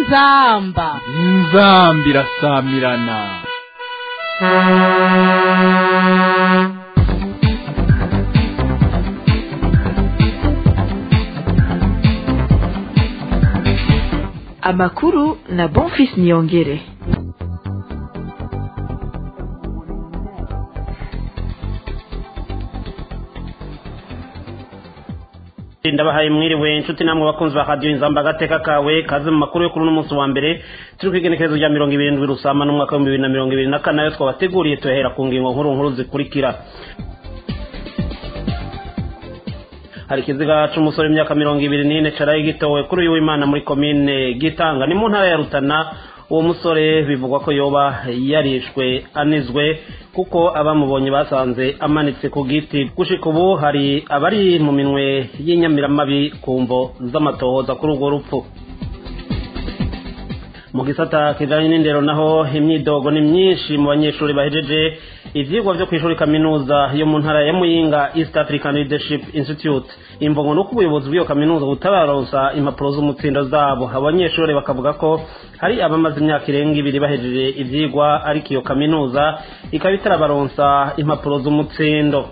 inzamba inzamba irasamirana amakuru na bonfis niyongere ndabahaye mwiriwe inshuti namwe bakunzi ba radiyo inzamba agateka kawe kaze mu makuru yo kuri uno munsi wa mbere turi ku igenekerezo rya mirongo irindwi rusama n'umwaka w'ibihumbi bibiri na mirongo ibiri na kane ayo twabateguriye tuyahera ku ngingo nkuru nkuru zikurikira hari ikiziga c'umusore w'imyaka mirongo ibiri n'ine caraye gitowe kuri uyu w'imana muri komine gitanga ni mu ntara ya rutana uwo musore bivugwa ko yoba yarishwe anizwe kuko abamubonye basanze amanitse ku giti gushika ubu hari abari mu minwe y'inyamiramabi ku mvo z'amatohoza kuri urwo rupfu mu gisata kijanye n'indero naho imyidogo ni myinshi mu banyeshuri bahejeje ivyigwa vyo kw'ishuri kaminuza yo mu ntara ya muyinga east african leadership institute imvungo nuko ubuyobozi bw'iyo kaminuza butabaronsa impapuro z'umutsindo zabo abanyeshuri bakavuga ko hari abamaze imyaka irenga ibiri bahejeje ivyigwa ariko iyo kaminuza ikaba itarabaronsa impapuro z'umutsindo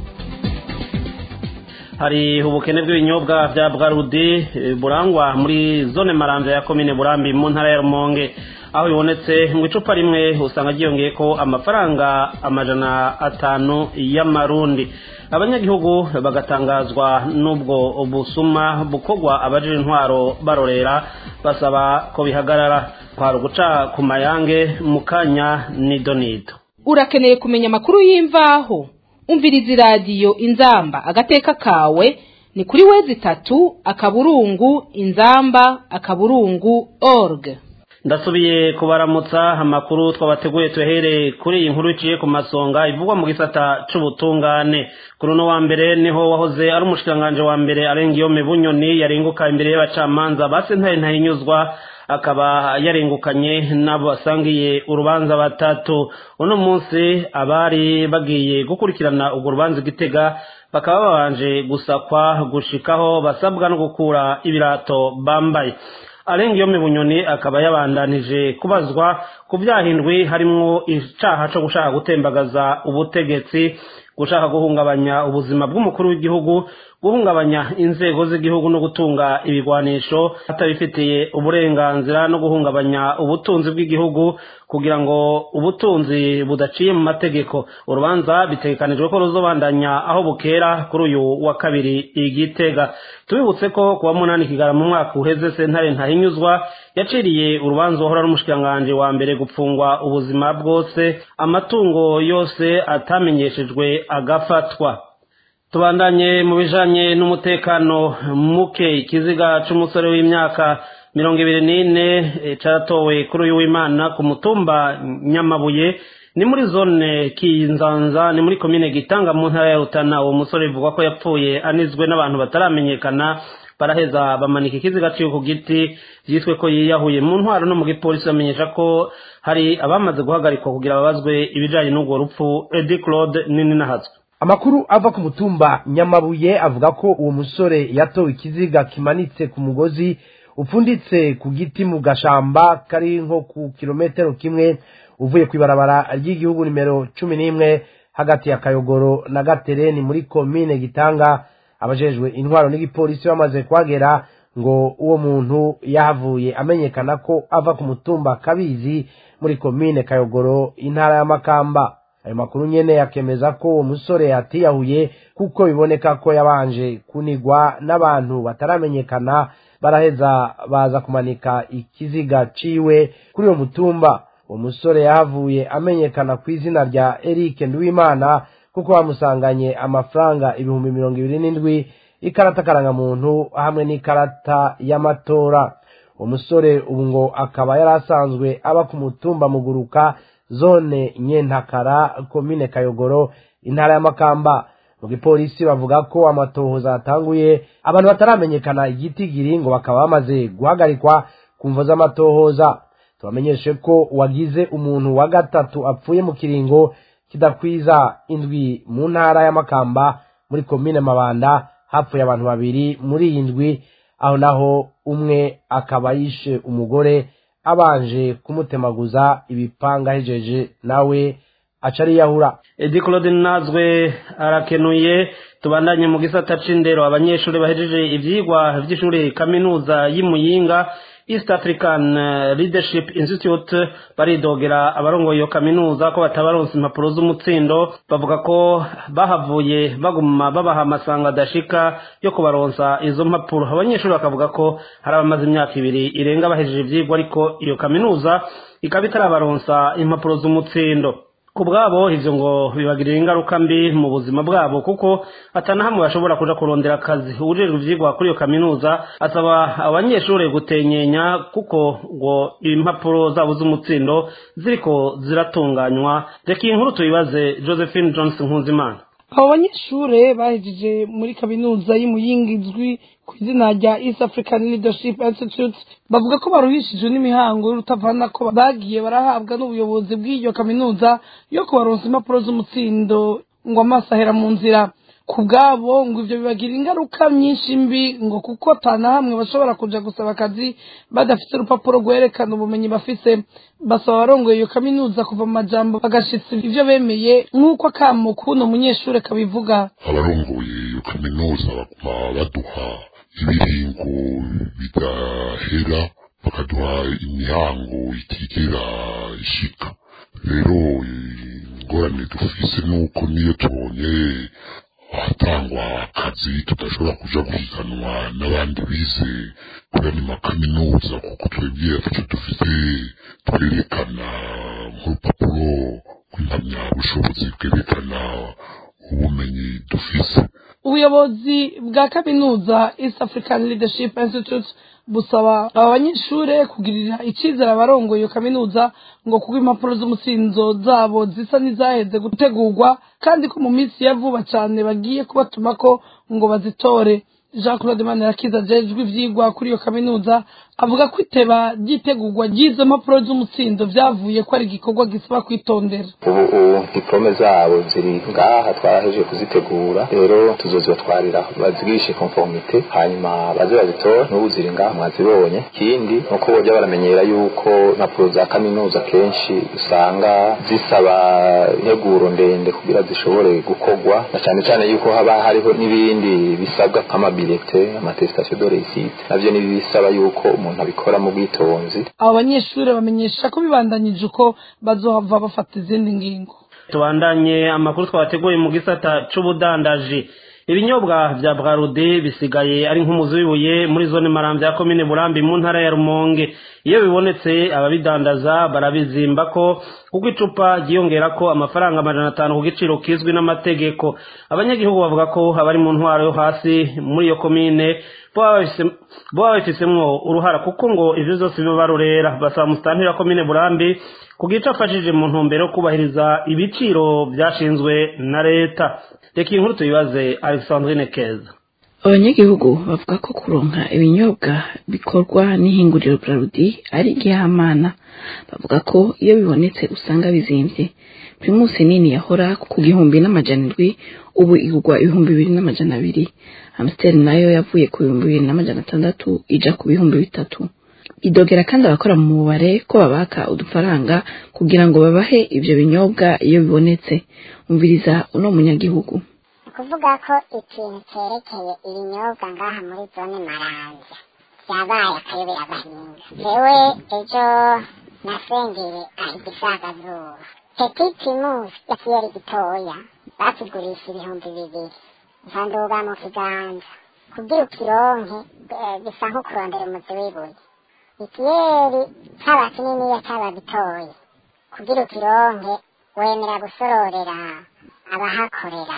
hari ubukene bw'ibinyobwa vya bwarudi burangwa muri zone maranja ya komine burambi mu ntara ya rumonge aho bibonetse mu icupa rimwe usanga ryiyongeye ko amafaranga amajana atanu y'amarundi abanyagihugu bagatangazwa n'ubwo busuma bukorwa abajije intwaro barorera basaba ko bihagarara kwari uguca ku mayange mu kanya nidonido urakeneye kumenya amakuru y'imvaho umviriza iradiyo inzamba agateka kawe ni kuri wezi itatu akaburungu inzamba akaburungu org ndasubiye kubaramutsa amakuru twabateguye tuhere kuri iyi nkuru iciye ku masonga ivugwa mu gisata c'ubutungane kuri uno wa mbere niho wahoze ari umushikiranganje wa mbere arenga iyo bunyoni yarenguka imbere y'abacamanza basentaye ntahinyuzwa akaba yarengukanye n'abo basangiye urubanza batatu uno munsi abari bagiye gukurikirana urwo rubanza igitega bakaba babanje gusakwa gushikaho basabwa no gukura ibirato bambaye arenga iyo bunyoni akaba yabandanije kubazwa ku byahindwi harimwo icaha co gushaka gutembagaza ubutegetsi gushaka guhungabanya ubuzima bw'umukuru w'igihugu guhungabanya inzego z'igihugu no gutunga ibigwanisho atabifitiye uburenganzira no guhungabanya ubutunzi bw'igihugu kugira ngo ubutunzi budaciye mu mategeko urubanza bitegekanijwe ko ruzobandanya aho bukera kuri uyu wa kabiri igitega tubibutse ko kuwa munani kigara mu mwaka uheze sentare ntahinyuzwa yaciriye urubanza uhora n'umushikiranganje wa mbere gupfungwa ubuzima bwose amatungo yose atamenyeshejwe agafatwa tubandanye mu bijanye n'umutekano muke ikiziga c'umusore w'imyaka mirongo ibiri n'ine caratowe kuri uyu w'imana ku mutumba nyamabuye ni muri zone kinzanza ni muri komine gitanga mu ntara ya rutana uwo musore bivugwa ko yapfuye anizwe n'abantu bataramenyekana baraheza bamanika ikiziga ciwe ku giti vyitwe ko yiyahuye mu ntwaro no mu gipolisi bamenyesha ko hari abamaze guhagarikwa kugira babazwe ibijanye n'urwo rupfu edi claude nini nahazwe amakuru ava ku mutumba nyamabuye avuga ko uwo musore yatowe ikiziga kimanitse ku mugozi upfunditse ku giti mu gashamba kari nko ku kilometero kimwe uvuye ku ibarabara ry'igihugu nimero cumi n'imwe hagati ya kayogoro na gatereni muri komine gitanga abajejwe intwaro n'igipolisi bamaze kuhagera ngo uwo muntu yahavuye amenyekana ko ava ku mutumba kabizi muri komine kayogoro intara y'amakamba ayo makuru nyene yakemeza ko uwo musore yatiyahuye kuko biboneka ko yabanje kunigwa n'abantu bataramenyekana baraheza baza kumanika ikiziga ciwe kuri uwo mutumba uwo musore yahavuye amenyekana ku izina rya Eric Nduwimana kuko bamusanganye amafaranga ibihumbi mirongo ibiri n'indwi ikarata karangamuntu hamwe n'ikarata y'amatora uwo musore ubu ngo akaba yari asanzwe aba ku mutumba muguruka zone nyentakara komine kayogoro intara y'amakamba mu gipolisi bavuga ko amatohoza atanguye abantu bataramenyekana igitigiri ngo bakaba bamaze guhagarikwa ku mvo z'amatohoza tubamenyeshe ko wagize umuntu wa gatatu apfuye mu kiringo kidakwiza indwi mu ntara y'amakamba muri komine mabanda hapfuye abantu babiri muri iyi ndwi aho naho umwe akaba yishe umugore abanje kumutemaguza ibipanga ahejeje nawe aca ariyahura edi claude nazwe arakenuye tubandanye mu gisata c'indero abanyeshuri bahejeje ivyigwa vy'ishuri kaminuza y'imuyinga east african eh, leadership institute baridogera abarongoye iyo kaminuza ko batabaronsa impapuro z'umutsindo bavuga ko bahavuye baguma babaha amasanga adashika yo kubaronsa izo mpapuro abanyeshuri bakavuga ko hari abamaze imyaka ibiri irenga bahejeje ivyigwa ariko iyo kaminuza ikaba itarabaronsa impapuro z'umutsindo ku bwabo ivyo ngo bibagirira ingaruka mbi mu buzima bwabo kuko atanahamwe bashobora kuja kurondera akazi ujejwe ivyigwa kuri iyo kaminuza asaba abanyeshuri gutenyenya kuko ngo impapuro zabo z'umutsindo ziriko ziratunganywa reka iyi nkuru tuyibaze josephine johnson nkuzimana abo banyeshure bahejeje muri kaminuza y'imuyinga izwi ku izina rya east african leadership institute bavuga ko baruhishijwe n'imihango y'urutavana ko bagiye barahabwa n'ubuyobozi bw'iyo kaminuza yo kubaronsa impapuro z'umutsindo ngo amaso ahera mu nzira ku bwabo ngo ivyo bibagira ingaruka nyinshi mbi ngo kuko atana hamwe bashobora kuja gusaba akazi badafite urupapuro rwerekana ubumenyi bafise basaba abarongoye iyo kaminuza kuva mu majambo bagashitsa ivyo bemeye nk'uko akamo kuno munyeshure kabivuga abarongoye iyo kaminuza baguma baduha ibiringo bidahera bakaduha imihango itigera ishika rero ingorane dufise nuko niyo tubonye ahatangwa akazi tudashobora kuja guhiganwa n'abandi bize kuri ano makaminuza kuko twebwe ataco dufite twerekana nk'urupapuro rw'impamyabushobozi bwerekana ubumenyi dufise ubuyobozi bwa kaminuza east african leadership institute busaba aba banyeshure kugirira icizere abarongoye iyo kaminuza ngo kuko impapuro z'umutsindo zabo zisa n'izaheze gutegurwa kandi ko mu minsi ya vuba cane bagiye kubatumako ngo bazitore jean claude manirakiza ajejwe ivyigwa kuri iyo kaminuza avuga ko iteba ry'itegurwa ry'izo mpapuro z'umutsindo vyavuye ko ari igikorwa gisaba kwitondera ubu diplome zabo ziri ngaha twarahejeje kuzitegura rero tuzozibatwarira bazigishe conformité hanyuma baze bazitore n'ubu ziri ngaha mwazibonye ikindi nuko boja baramenyera yuko impapuro za kaminuza kenshi usanga zisaba integuro ndende kugira zishobore gukorwa na cane cane yuko haba hariho n'ibindi bisabwa nk'amabilite amatestation de réussite navyo ni bisaba yuko umuntu abikora mu bwitonzi abo banyeshure bamenyesha ko bibandanyije uko bazohava bafata izindi ngingo tubandanye amakuru twabateguye mu gisata c'ubudandaji ibinyobwa vya bwarude bisigaye ari nk'umuzi w'ibuye muri zone maramvya ya komine burambi mu ntara ya rumonge iyo bibonetse ababidandaza barabizimba ko kuko icupa ryiyongerako amafaranga amajana atanu ku giciro kizwi n'amategeko abanyagihugu bavuga ko abari mu ntwaro yo hasi muri iyo komine boba babifisemwo uruhara kuko ngo ivyo vyose biba barorera basaba musitanteri wa komine burambi kugica afashije mu ntumbero yo kubahiriza ibiciro vyashinzwe na leta reka iyi nkuru tuyibaze alexandrine keza abanyagihugu bavuga ko kuronka ibinyobwa bikorwa n'ihinguriro brarudi ari igihamana bavuga ko iyo bibonetse usanga bizimvye primusi nini yahora ku gihumbi n'amajana indwi ubu igurwa ibihumbi bibiri n'amajana abiri amstel nayo yavuye ku bihumbi bibiri n'amajana atandatu ija ku bihumbi bitatu idogera kandi abakora mu mubare ko babaka udufaranga kugira ngo babahe ivyo binyobwa iyo bibonetse umviriza uno munyagihugu kuvuga ko ikintu cyerekeye ibinyobwa ngaha muri zone maranza byabaye akayobera abahinga jewe ejo nasengeye igisagazuba petit primus ya kiyeri gitoya batugurisha ibihumbi bibiri nsanduga mu kiganza kugira ukironke bisa nko kurondera umuzi w'ibuye ikiyeri caba kininiya caba gitoya kugira ukironke wemera gusororera abahakorera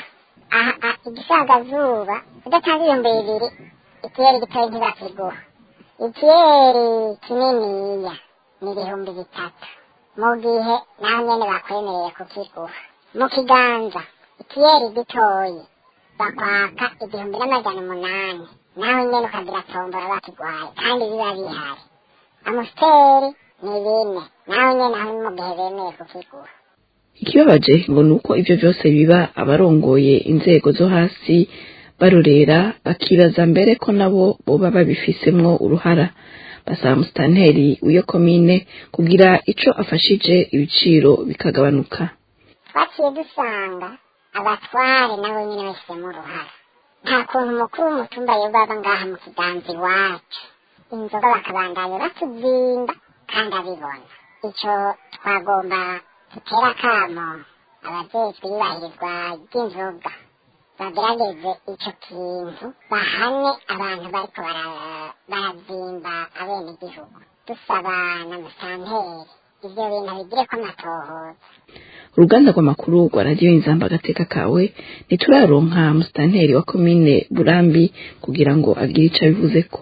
igisagazuba udatanga ibihumbi bibiri ikiyeri gitoya ntibakiguha ikiyeri kininiya ni ibihumbi bitatu mu gihe naho nyene bakwemereye kukiguha mu kiganza ikiyeri gitoyi bakwaka igihumbi n'amajana umunani naho nyene ukagira tombora bakiguhaye kandi biba bihari amusiteri ni bine naho nyene aho mu gihe bemeye kukiguha ikibabaje ngo ni uko ivyo vyose biba abarongoye inzego zo hasi barorera bakibaza mbere ko nabo boba babifisemwo uruhara basaba musitanteri w'iyo komine kugira ico afashije ibiciro bikagabanuka twaciye dusanga abatware nabo nyine bashyizemo uruhara nta kuntu umukuru w'umutumba yobaba ngaha mu kiganza iwacu inzoga bakabandanya batuzimba kandi abibona icyo twagomba dutera akamo abajejwe iyubahirizwa ry'inzoga bagerageze icyo kintu bahane abantu bariko bara- barazimba abenegihugu dusaba na musanteri ivyo bintu bigireko amatohoza uruganda rw'amakuru rwa radiyo inzamba agateka kawe ntituraronka musitanteri wa komine burambi kugira ngo agire ico abivuze ko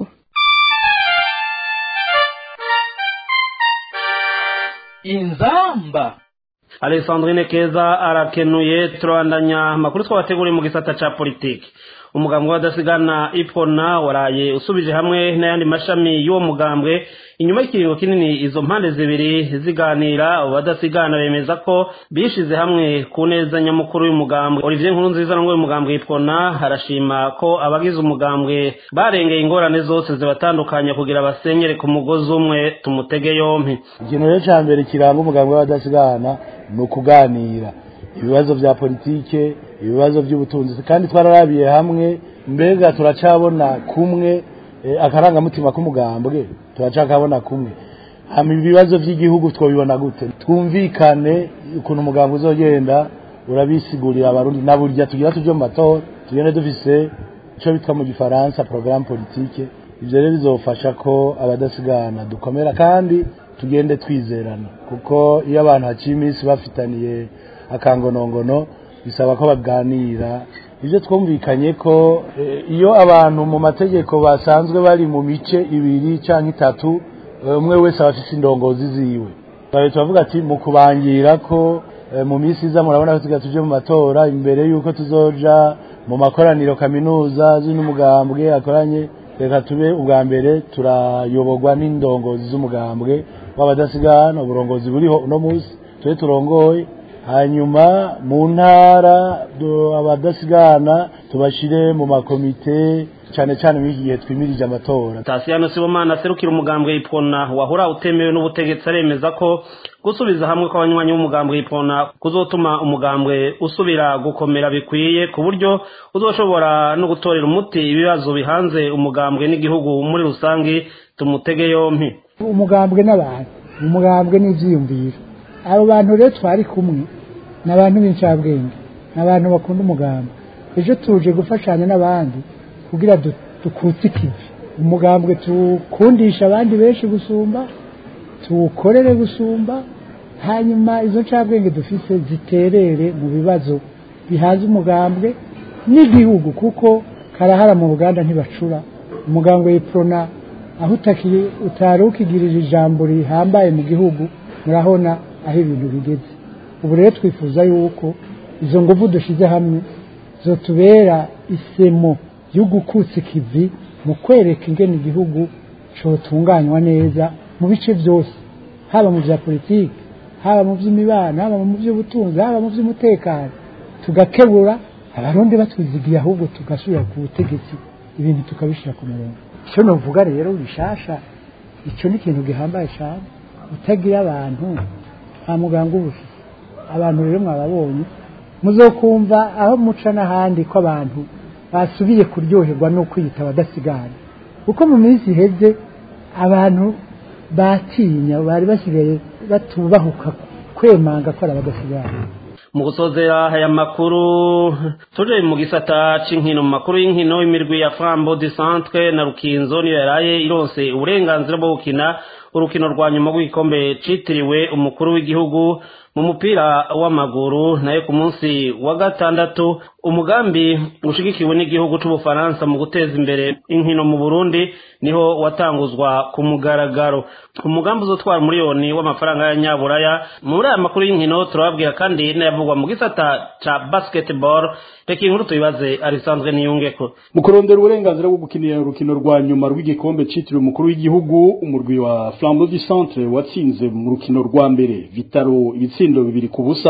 inzamba alexandrine keza arakenuye turabandanya amakuru twabateguriye mu gisata ca politiki umugambwe w'abadasigana ipona waraye usubije hamwe n'ayandi mashami y'uwo mugambwe inyuma y'ikiringo kinini izo mpande zibiri ziganira abo badasigana bemeza ko bishize hamwe ku neza nyamukuru y'umugambwe olivier nkuru nziza n'umwe w'umugambwe ipona arashima ko abagize umugambwe barengeye ingorane zose zibatandukanya kugira basenyere ku mugozi umwe tumutege yompi ikintu rero cya mbere kiranga umugambwe w'abadasigana ni ukuganira ibibazo bya politike ibibazo by'ubutunzi kandi twararabiye hamwe mbega turacabona kumwe eh, akarangamutima k'umugambwe turacakabona kumwe hama ibibazo by'igihugu twabibona gute twumvikane ukuntu umugambwe uzogenda urabisigurira abarundi na burya tugira tujye mu matora tugende dufise icyo bitwa mu gifaransa programme politique ivyo rero bizofasha ko abadasigana dukomera kandi tugende twizerana kuko iyo abantu haciye iminsi bafitaniye akangonongono bisaba ko baganira ibyo twumvikanye ko eh, iyo abantu mu mategeko basanzwe bari mu mice ibiri cyangwa itatu eh, umwe wese aba afite indongozi ziwe Twaje turavuga ati mu kubangira ko eh, mu minsi iza murabona ko tugira tuje mu matora imbere yuko tuzoja mu makoraniro kaminuza z'umugambwe akoranye reka tube ubwa mbere turayoborwa n'indongozi z'umugambwe w'abadasigana uburongozi buriho uno munsi tube turongoye hanyuma mu ntara du- abadasigana tubashire mu makomite cyane cyane muri iki gihe twimirije amatora tasiyano sibomana aserukira umugambwe ipona wahora utemewe n'ubutegetsi aremeza ko gusubiza hamwe kw'abanywanyi b'umugambwe ipona kuzotuma umugambwe usubira gukomera bikwiye ku buryo uzoshobora no gutorera umuti ibibazo bihanze umugambwe n'igihugu muri rusange tumutege yompi umugambwe n'abantu umugambwe n'ibyiyumviro abo bantu rero twari kumwe ni abantu b'incabwenge ni abantu bakunda umugambi ejo tuje gufashanya n'abandi kugira du- dukutse ikivi umugambwe tuwukundisha abandi benshi gusumba tuwukorere gusumba hanyuma izo ncabwenge dufise ziterere mu bibazo bihanze umugambwe n'igihugu kuko karahara mu ruganda ntibacura umugambwe w'iprona aho utaki- utari ukigirira ijambo rihambaye mu gihugu murabona aho ibintu bigeze ubu rero twifuza yuko izo nguvu dushyize hamwe zotubera isemo yo gukutsa ikivi mu kwereka ingene igihugu cotunganywa neza mu bice byose haba mu bya politiki haba mu by'imibano haba mu by'ubutunzi haba mu by'umutekano tugakebura abarundi batwizigiye ahubwo tugasubira ku butegetsi ibintu tukabishyira ku murongo icyo nuvuga rero bishasha icyo ni ikintu gihambaye cyane utagira abantu nta muganga uba ufite abantu rero mwababonye muzokumva aho muca n'ahandi ko abantu basubiye kuryoherwa no kwiyita abadasigana kuko mu minsi iheze abantu batinya bari basigaye batubahuka kwemanga ko ari abadasigana mu gusozera aya makuru tuje mu gisata c'inkino mu makuru y'inkino imirwi ya flambo du centre na rukinzo niyo yaraye ironse uburenganzira bwo gukina urukino rwa nyuma rw'igikombe citiriwe umukuru w'igihugu mu mupira w'amaguru nayo ku munsi wa gatandatu umugambi ushigikiwe n'igihugu c'ubufaransa mu guteza imbere inkino mu burundi niho watanguzwa ku mugaragaro umugambi uzotwara umuriyoni w'amafaranga y'abanyaburaya muri aya makuru y'inkino turababwira kandi n'ayavugwa mu gisata ca basketball reka inkuru tuyibaze arisanzwe niyungeko mu kurondera uburenganzira bwo gukinira urukino rwa nyuma rw'igikombe citiriwe umukuru w'igihugu umurwi wa flambeau du centre watsinze mu rukino rwa mbere vitaro ibitsindo bibiri ku busa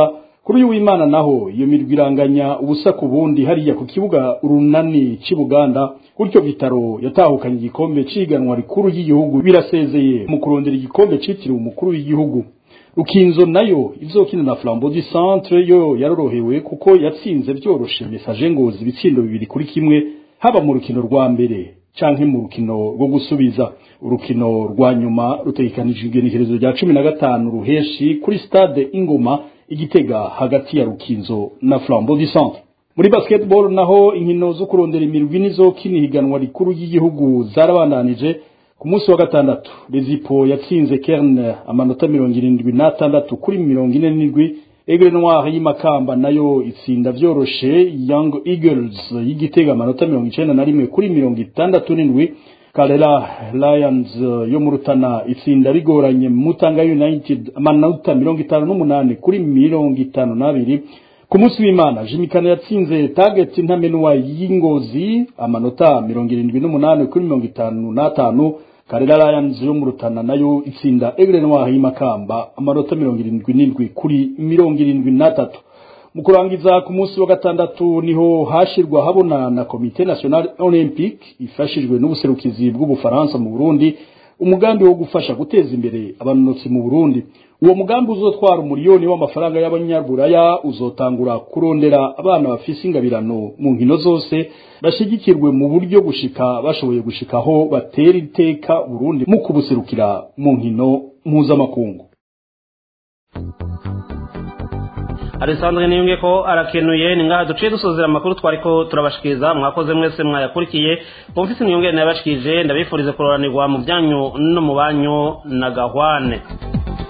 kuri uyu w'imana naho iyo mirwi iranganya ubusa ku bundi hariya ku kibuga urunani cy'i buganda gutyo vitaro yatahukanye igikombe c'ihiganwa rikuru ry'igihugu birasezeye mu kurondera igikombe citiriwe umukuru w'igihugu rukinzo nayo izokina na flambeau du centre yo yarorohewe kuko yatsinze vyoroshe message ngozi ibitsindo bibiri kuri kimwe haba mu rukino rwa mbere canke mu rukino rwo gusubiza urukino rwa nyuma rutegekanijwe igenekerezo rya cumi na gatanu ruheshi kuri stade ingoma igitega hagati ya rukinzo na flambeau du centre muri basketball naho inkino zo kurondera imirwi nizokina ihiganwa rikuru ry'igihugu zarabandanije ku munsi wa gatandatu rezipo yatsinze kerne amanota mirongo irindwi n'atandatu kuri mirongo ine n'indwi egre noir y'imakamba nayo itsinda vyoroshe young eagles y'igitega amanota mirongo icenda na rimwe kuri mirongo itandatu n'indwi karera lions yo mu rutana itsinda bigoranye mutanga united amanota mirongo itanu n'umunani kuri mirongo itanu n'abiri ku munsi w'imana jimikana yatsinze target ntamenwa y'ingozi amanota mirongo irindwi n'umunani kuri mirongo itanu n'atanu karera lions yo mu rutana nayo itsinda egre noir y'imakamba amanota mirongo irindwi n'indwi kuri mirongo irindwi n'atatu mu kurangiza ku munsi wa gatandatu niho hashirwa habona na komite national olympique ifashijwe n'ubuserukizi bw'ubufaransa mu burundi umugambi wo gufasha guteza imbere abanonotsi mu burundi uwo mugambi uzotwara umuriyoni w'amafaranga y'abanyaburaya uzotangura kurondera abana bafise ingabirano mu nkino zose bashigikirwe mu buryo gushika bashoboye gushikaho batera iteka burundi mu kubuserukira mu nkino mpuzamakungu Alessandre niyunge ko arakenuye ni ngaha duciye dusozera amakuru twariko turabashikiriza mwakoze mwese mwayakurikiye mufise imyongere nabashikije ndabifurize kuroranirwa mu byanyu no mu banyu na gahwane